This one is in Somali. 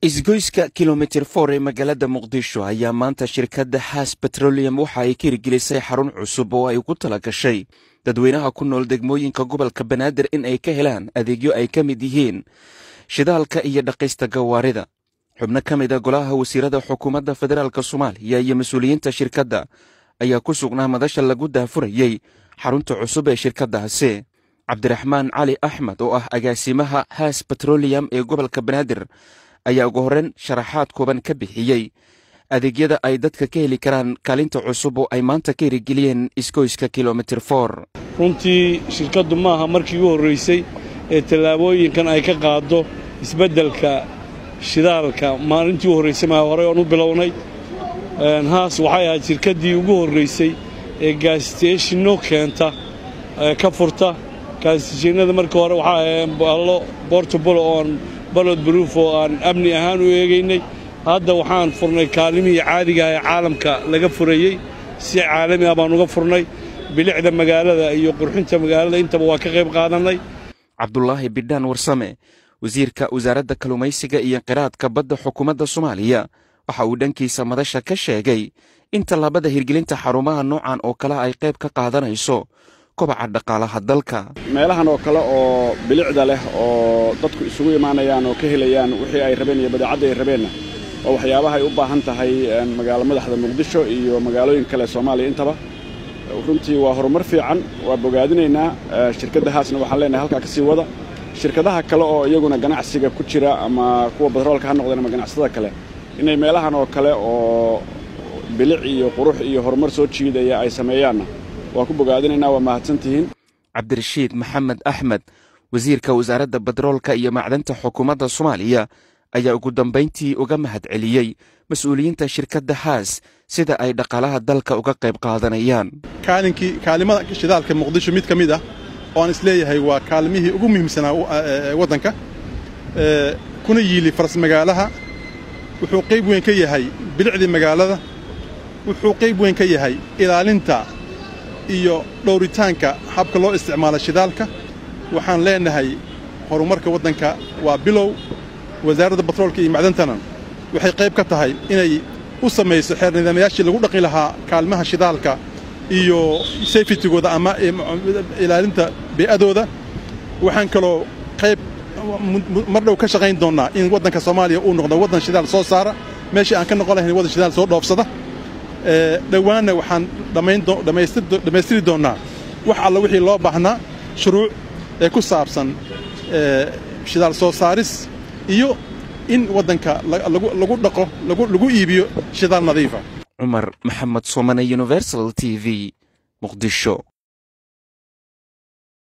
isgoyska kilomitir for ee magaalada muqdisho ayaa maanta shirkadda haas betrolium waxa ay ka hirgelisay xarun cusub oo ay ku tala gashay dadweynaha ku nool degmooyinka gobolka banaadir in ay ka helaan adeegyo ay ka mid yihiin shidaalka iyo dhaqaysta gawaarida xubno ka mid a golaha wasiirada xukuumadda federaalk soomaaliya iyo mas-uuliyiinta shirkadda ayaa ku sugnaa madasha lagu daafurayey xarunta cusub ee shirkaddaasi cabdiraxmaan cali axmed oo ah agaasimaha haas betrolium ee gobolka banaadir ayaa ugu horreyn sharaxaad kooban ka bixiyey adeegyada ay dadka ka heli karaan kaalinta cusub oo ay maanta ka hirigeliyeen isgoyska kilomitir for runtii shirkaddu maaha markii ugu horraysay ee tallaabooyinkan ay ka qaaddo isbeddelka shidaalka maalintii u horraysay maa horey oon u bilownay haas waxay ahayd shirkaddii ugu horraysay ee gaasiteeshinno keenta ka furta gaasiteeshinnada markii hore waxaa aheen ballo bortobolo oon balod baruuf oo aan amni ahaan u eegaynay hadda waxaan furnay kaalimihii caadiga ah ee caalamka laga furayey si caalami ah baan uga furnay bilicda magaalada iyo qurxinta magaalada intaba waa ka qayb qaadannay cabdulaahi bidhaan warsame wasiirka wasaaradda kalluumaysiga iyo qiraadka badda xukuumadda soomaaliya waxa uu dhankiisa madasha ka sheegay in tallaabada hirgelinta xarumaha noocan oo kale ay qayb ka qaadanayso kobaca dhaqaalaha dalka meelahan oo kale oo bilicda leh oo dadku isugu imaanayaan oo ka helayaan wixii ay rabeen iyo badeecadda ay rabeenna oo waxyaabaha ay u baahan tahay magaalo madaxda muqdisho iyo magaalooyin kale soomaaliya intaba runtii waa horumar fiican waa bogaadinaynaa shirkadda haasna waxaan leenahay halkaa ka sii wada shirkadaha kale oo iyaguna ganacsiga ku jira ama kuwa batroolka ha noqdeen ama ganacsatada kale inay meelahan oo kale oo bilic iyo qurux iyo horumar soo jiidaya ay sameeyaanna waa ku bogaadinaynaa waa mahadsantihiin cabdirashiid maxamed axmed wasiirka wasaaradda batroolka iyo macdanta xukuumadda soomaaliya ayaa ugu dambayntii uga mahad celiyey mas-uuliyiinta shirkadda haas sida ay dhaqaalaha dalka uga qayb qaadanayaan kaalinkii kaalimada shidaalka muqdisho mid ka mid ah oo aan isleeyahay waa kaalimihii ugu muhiimsanaa waddanka kuna yiili faras magaalaha wuxuu qayb weyn ka yahay bilicdii magaalada wuxuu qayb weyn ka yahay ilaalinta iyo dhowritaanka habka loo isticmaalo shidaalka waxaan leenahay horumarka waddanka waa bilow wasaaradda batroolka iyo macdantana waxay qayb ka tahay inay u samayso xeer nidaamayaashii lagu dhaqi lahaa kaalmaha shidaalka iyo safetigooda ama ilaalinta bee'adooda waxaan kaloo qayb mar dhow ka shaqayn doonnaa in waddanka soomaaliya uu noqdo waddan shidaal soo saara meeshii aan ka noqon lahayn waddan shidaal soo dhoofsada dhowaanna waxaan dhammaystiri doonnaa wax alla wixii loo baahnaa shuruuc ee ku saabsan shidaal soo saaris iyo in waddanka lagu dhaqo lagu iibiyo shidaal nadiifa cumar maxamed soomane universal t v muqdisho